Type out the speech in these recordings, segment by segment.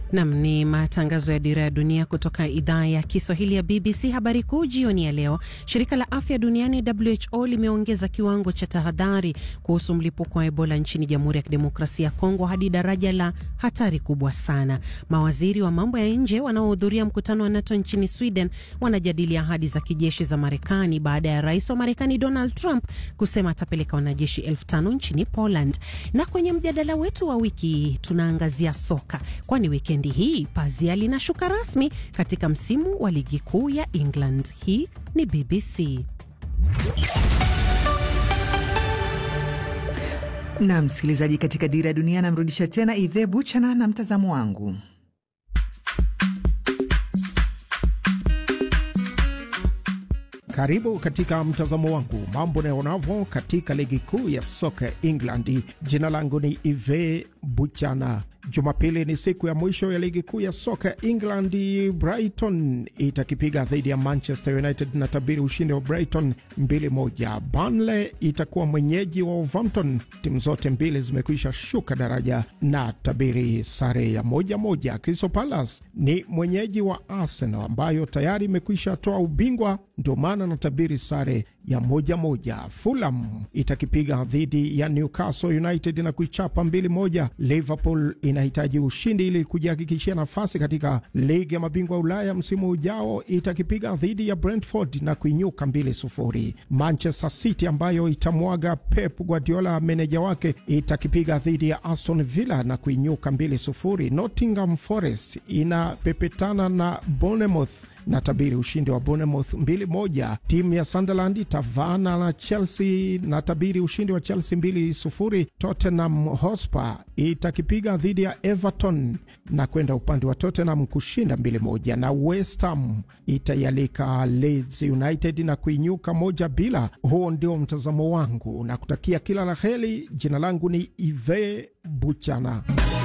Nam ni matangazo ya Dira ya Dunia kutoka idhaa ya Kiswahili ya BBC. Habari kuu jioni ya leo, shirika la afya duniani WHO limeongeza kiwango cha tahadhari kuhusu mlipuko wa Ebola nchini Jamhuri ya Kidemokrasia ya Kongo hadi daraja la hatari kubwa sana. Mawaziri wa mambo ya nje wanaohudhuria mkutano wa NATO nchini Sweden wanajadili ahadi za kijeshi za Marekani baada ya rais wa Marekani Donald Trump kusema atapeleka wanajeshi elfu tano nchini Poland. Na kwenye mjadala wetu wa wiki tunaangazia soka, kwani wikendi hii pazia linashuka rasmi katika msimu wa ligi kuu ya England. Hii ni BBC. Na msikilizaji, katika Dira ya Dunia namrudisha tena Idhe Buchana na mtazamo wangu. Karibu katika mtazamo wangu, mambo naonavyo katika ligi kuu ya soka England. Jina langu ni Ive Buchana. Jumapili ni siku ya mwisho ya ligi kuu ya soka England. Brighton itakipiga dhidi ya Manchester United na tabiri ushindi wa Brighton 2-1. Burnley itakuwa mwenyeji wa Wolverhampton. Timu zote mbili zimekwisha shuka daraja na tabiri sare ya moja moja. Crystal Palace ni mwenyeji wa Arsenal ambayo tayari imekwisha toa ubingwa, ndio maana na tabiri sare ya moja moja. Fulham itakipiga dhidi ya Newcastle United na kuichapa mbili moja. Liverpool inahitaji ushindi ili kujihakikishia nafasi katika ligi ya mabingwa Ulaya msimu ujao. Itakipiga dhidi ya Brentford na kuinyuka mbili sufuri. Manchester City ambayo itamwaga Pep Guardiola meneja wake itakipiga dhidi ya Aston Villa na kuinyuka mbili sufuri. Nottingham Forest inapepetana na Bournemouth na tabiri ushindi wa Bournemouth mbili moja. Timu ya Sunderland itavaana na Chelsea na tabiri ushindi wa Chelsea mbili sufuri. Tottenham Hotspur itakipiga dhidi ya Everton na kwenda upande wa Tottenham kushinda mbili moja, na West Ham itaialika Leeds United na kuinyuka moja bila. Huo ndio mtazamo wangu na kutakia kila la heri. Jina langu ni Ive Buchana.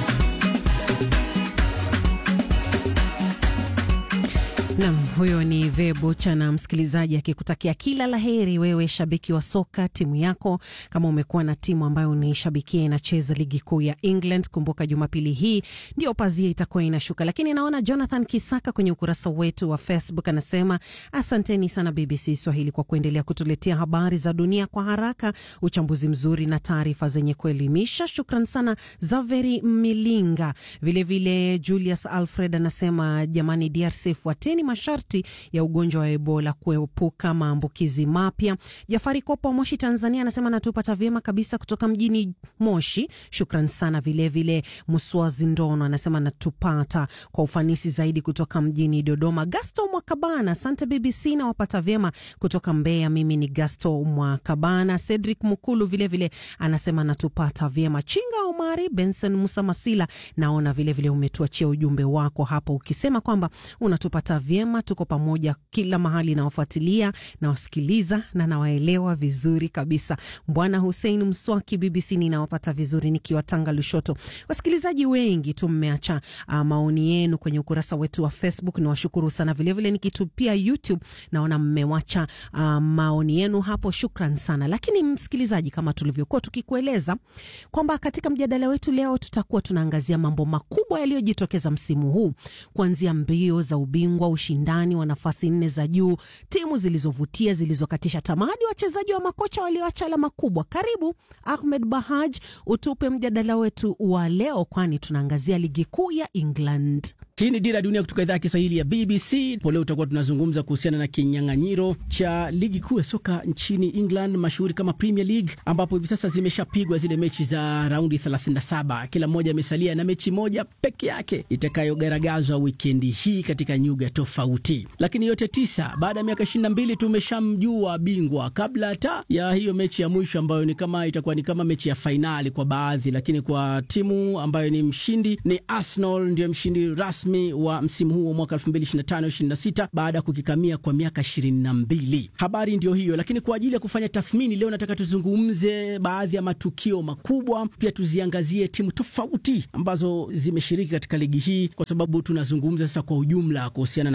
Nam, huyo ni Vebucha na msikilizaji akikutakia kila la heri, wewe shabiki wa soka, timu yako. Kama umekuwa na timu ambayo unaishabikia inacheza ligi kuu ya England, kumbuka Jumapili hii ndio pazia itakuwa inashuka. Lakini naona Jonathan Kisaka kwenye ukurasa wetu wa Facebook anasema asanteni sana BBC Swahili kwa kuendelea kutuletea habari za dunia kwa haraka, uchambuzi mzuri na taarifa zenye kuelimisha. Shukran sana Zaveri Milinga. Vilevile vile Julius Alfred anasema jamani, DRC fuateni masharti ya ugonjwa wa Ebola kuepuka maambukizi mapya. Jafari Kopo wa Moshi, Tanzania, anasema natupata vyema kabisa kutoka mjini Moshi. Shukran sana. Vilevile Muswazi Ndono anasema natupata kwa ufanisi zaidi kutoka mjini Dodoma. Gasto Mwakabana, asante BBC, nawapata vyema kutoka Mbeya. Mimi ni Gasto Mwakabana. Cedric Mukulu vilevile vile anasema natupata vyema. Chinga Omari, Benson Musa Masila, naona vilevile umetuachia ujumbe wako hapo ukisema kwamba unatupata vyema tuko pamoja kila mahali, nawafuatilia nawasikiliza na nawaelewa vizuri kabisa. Bwana Hussein Mswaki, BBC ninawapata vizuri nikiwa Tanga Lushoto. Wasikilizaji wengi tu mmeacha uh, maoni yenu kwenye ukurasa wetu wa Facebook, ni washukuru sana. Vilevile nikitupia YouTube naona mmewacha uh, maoni yenu hapo, shukran sana. Lakini msikilizaji, kama tulivyokuwa tukikueleza kwamba katika mjadala wetu leo tutakuwa tunaangazia mambo makubwa yaliyojitokeza msimu huu kuanzia mbio za ubingwa ushindani wa nafasi nne za juu, timu zilizovutia, zilizokatisha tamaa, hadi wachezaji wa makocha walioacha alama kubwa. Karibu Ahmed Bahaj, utupe mjadala wetu wa leo, kwani tunaangazia ligi kuu ya England. Hii ni Dira ya Dunia kutoka idhaa ya Kiswahili ya BBC. Po leo tutakuwa tunazungumza kuhusiana na kinyang'anyiro cha ligi kuu ya soka nchini England, mashuhuri kama Premier League, ambapo hivi sasa zimeshapigwa zile mechi za raundi 37. Kila mmoja amesalia na mechi moja peke yake itakayogaragazwa wikendi hii katika nyuga tofauti, lakini yote tisa. Baada ya miaka 22 tumeshamjua bingwa kabla hata ya hiyo mechi ya mwisho ambayo ni kama itakuwa ni kama mechi ya fainali kwa baadhi, lakini kwa timu ambayo ni mshindi ni Arsenal, ndio mshindi rasmi wa msimu huu wa mwaka 2025-26 baada ya kukikamia kwa miaka 22. Habari ndio hiyo, lakini kwa ajili ya kufanya tathmini leo nataka tuzungumze baadhi ya matukio makubwa, pia tuziangazie timu tofauti ambazo zimeshiriki katika ligi hii, kwa sababu tunazungumza sasa kwa ujumla kuhusiana na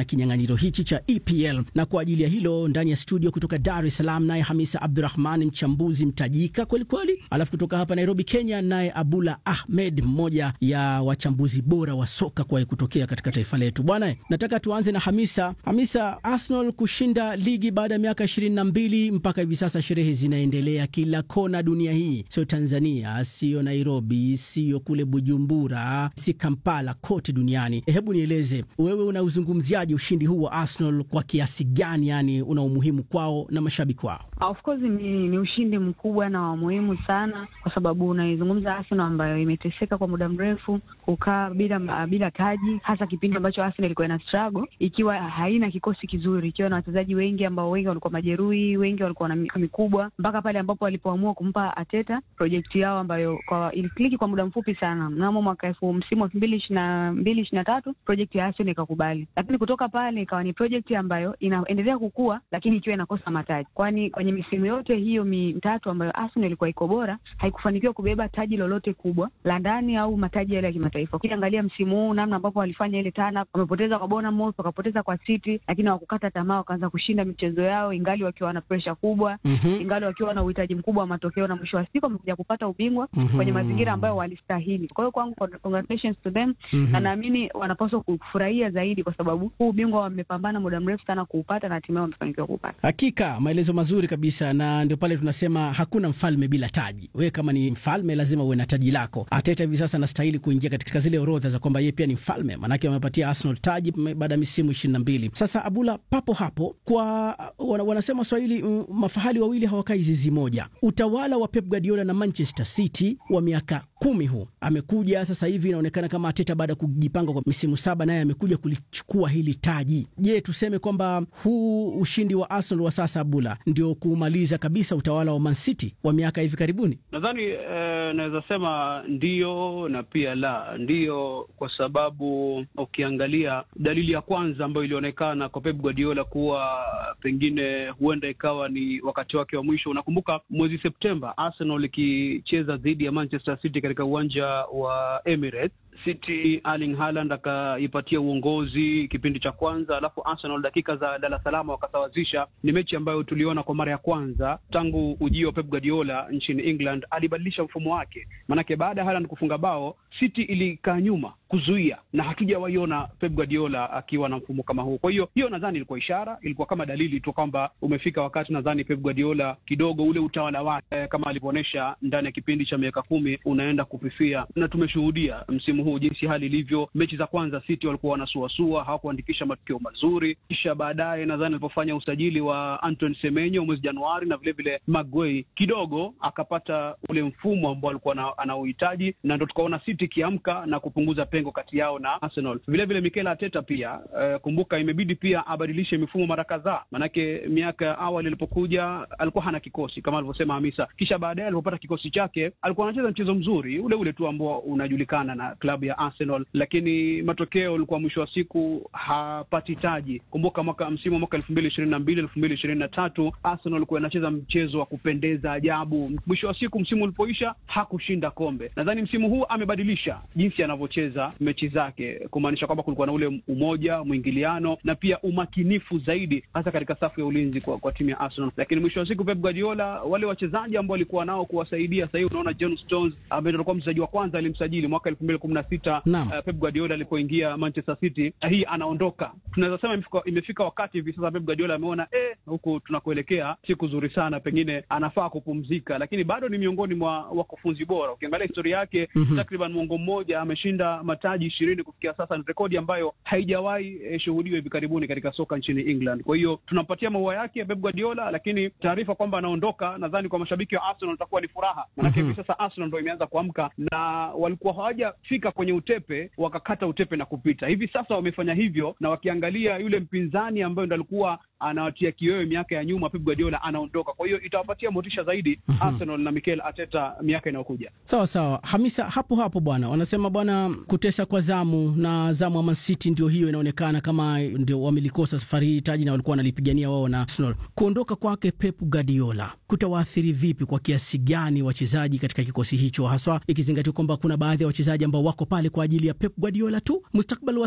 na kinyang'anyiro hichi cha EPL. Na kwa ajili ya hilo, ndani ya studio kutoka Dar es Salaam naye Hamisa Abdurahman, mchambuzi mtajika kwelikweli, alafu kutoka hapa Nairobi, Kenya, naye Abula Ahmed, mmoja ya wachambuzi bora wa soka kuwahi kutokea katika taifa letu. Bwana, nataka tuanze na Hamisa. Hamisa, Arsenal kushinda ligi baada ya miaka ishirini na mbili mpaka hivi sasa, sherehe zinaendelea kila kona dunia hii, sio Tanzania, sio Nairobi, sio kule Bujumbura, si Kampala, kote duniani. Hebu nieleze wewe, unauzungumziaje ushindi huu wa Arsenal kwa kiasi gani? Yani una umuhimu kwao na mashabiki wao? Of course ni, ni ushindi mkubwa na wa muhimu sana, kwa sababu unaizungumza Arsenal ambayo imeteseka kwa muda mrefu, kukaa bila bila taji, hasa kipindi ambacho Arsenal ilikuwa ina struggle ikiwa haina kikosi kizuri, ikiwa na wachezaji wengi ambao wengi walikuwa majeruhi, wengi walikuwa na miaka mikubwa, mpaka pale ambapo walipoamua kumpa Arteta projekti yao ambayo kwa ilikliki kwa muda mfupi sana. Mnamo mwaka elfu msimu wa elfu mbili ishirini na mbili ishirini na tatu projekti ya Arsenal ikakubali, lakini kutoka pale ikawa ni projekti ambayo inaendelea kukua, lakini ikiwa inakosa mataji, kwani kwenye misimu yote hiyo mitatu ambayo Arsenal ilikuwa iko bora haikufanikiwa kubeba taji lolote kubwa la ndani au mataji yale ya kimataifa. Ukiangalia msimu huu namna ambapo walifanya ile tana, wamepoteza kwa Bournemouth, wakapoteza kwa City, lakini hawakukata tamaa, wakaanza kushinda michezo yao ingali wakiwa na presha kubwa mm -hmm. ingali wakiwa na uhitaji mkubwa wa matokeo, na mwisho wa siku wamekuja kupata ubingwa mm -hmm. kwenye mazingira ambayo walistahili. Kwa hiyo kwangu, congratulations to them mm -hmm. na naamini wanapaswa kufurahia zaidi, kwa sababu huu ubingwa wamepambana muda mrefu sana kuupata na hatimaye wamefanikiwa kuupata. Hakika maelezo mazuri kabisa, na ndio pale tunasema hakuna mfalme bila taji. Wewe kama ni mfalme lazima uwe na taji lako. Arteta hivi sasa anastahili kuingia katika zile orodha za kwamba yeye pia ni mfalme, maanake wamepatia Arsenal taji baada ya misimu ishirini na mbili. Sasa Abula, papo hapo kwa wanasema Swahili, mafahali wawili hawakai zizi moja. Utawala wa Pep Guardiola na Manchester City wa miaka kumi huu amekuja sasa hivi, inaonekana kama Arteta baada ya kujipanga kwa misimu saba, naye amekuja kulichukua hili taji. Je, tuseme kwamba huu ushindi wa Arsenal wa sasa, Abula, ndio kumaliza kabisa utawala wa Man City wa miaka hivi karibuni? Nadhani eh, naweza sema ndio na pia la ndio, kwa sababu ukiangalia dalili ya kwanza ambayo ilionekana kwa Pep Guardiola kuwa pengine huenda ikawa ni wakati wake wa mwisho. Unakumbuka mwezi Septemba Arsenal ikicheza dhidi ya Manchester City katika uwanja wa Emirates. City Erling Haaland akaipatia uongozi kipindi cha kwanza, alafu Arsenal dakika za lala salama wakasawazisha. Ni mechi ambayo tuliona kwa mara ya kwanza tangu ujio wa Pep Guardiola nchini England. Alibadilisha mfumo wake, maanake baada ya Haaland kufunga bao City ilikaa nyuma kuzuia, na hatujawaiona Pep Guardiola akiwa na mfumo kama huu. Kwa hiyo hiyo nadhani ilikuwa ishara, ilikuwa kama dalili tu kwamba umefika wakati, nadhani Pep Guardiola kidogo ule utawala wake kama alivyoonyesha ndani ya kipindi cha miaka kumi unaenda kufifia, na tumeshuhudia msimu huu jinsi hali ilivyo. Mechi za kwanza City walikuwa wanasuasua, hawakuandikisha matokeo mazuri, kisha baadaye nadhani alipofanya usajili wa Antoine Semenyo mwezi Januari na vilevile Maguire kidogo akapata ule mfumo ambao alikuwa anauhitaji, na ndo tukaona City ikiamka na kupunguza pengo kati yao na Arsenal. Vilevile Mikel Arteta pia uh, kumbuka imebidi pia abadilishe mifumo mara kadhaa, manake miaka ya awali alipokuja alikuwa hana kikosi kama alivyosema Hamisa, kisha baadaye alipopata kikosi chake alikuwa anacheza mchezo mzuri ule ule tu ambao unajulikana na klabu ya Arsenal, lakini matokeo ulikuwa mwisho wa siku hapati taji. Kumbuka mwaka msimu wa mwaka elfu mbili ishirini na mbili elfu mbili ishirini na tatu Arsenal alikuwa inacheza mchezo wa kupendeza ajabu. Mwisho wa siku msimu ulipoisha hakushinda kombe. Nadhani msimu huu amebadilisha jinsi anavyocheza mechi zake, kumaanisha kwamba kulikuwa na ule umoja, mwingiliano na pia umakinifu zaidi, hasa katika safu ya ulinzi kwa, kwa timu ya Arsenal. Lakini mwisho wa siku Pep Guardiola, wale wachezaji ambao walikuwa nao kuwasaidia, sahii unaona John Stones ambaye alikuwa mchezaji wa kwanza alimsajili mwaka elfu mbili kumi na sita uh, Pep Guardiola alipoingia Manchester City, hii anaondoka. Tunaweza sema imefika, imefika wakati hivi sasa Pep Guardiola ameona eh, huku tunakuelekea si kuzuri sana, pengine anafaa kupumzika, lakini bado ni miongoni mwa wakufunzi bora. Ukiangalia historia yake mm -hmm. takriban mwongo mmoja ameshinda mataji ishirini kufikia sasa, ni rekodi ambayo haijawahi eh, shuhudiwa hivi karibuni katika soka nchini England. Kwa hiyo tunampatia maua yake Pep Guardiola, lakini taarifa kwamba anaondoka, nadhani kwa mashabiki wa Arsenal itakuwa ni furaha, manake hivi mm -hmm. sasa Arsenal ndio imeanza kuamka na walikuwa hawajafika kwenye utepe wakakata utepe na kupita. Hivi sasa wamefanya hivyo, na wakiangalia yule mpinzani ambayo ndo alikuwa anawatia kiwewe miaka ya nyuma, Pep Guardiola anaondoka. Kwa hiyo itawapatia motisha zaidi mm -hmm. Arsenal na Mikel Arteta miaka inayokuja. Sawa sawa, Hamisa, hapo hapo bwana, wanasema bwana, kutesa kwa zamu na zamu wa Man City ndio hiyo inaonekana kama ndio wamelikosa safari hii taji na walikuwa wanalipigania wao na Arsenal. Kuondoka kwake Pep Guardiola kutawaathiri vipi, kwa kiasi gani wachezaji katika kikosi hicho, haswa ikizingatiwa kwamba kuna baadhi ya wachezaji ambao wako pale kwa ajili ya Pep Guardiola tu? Mustakbali wa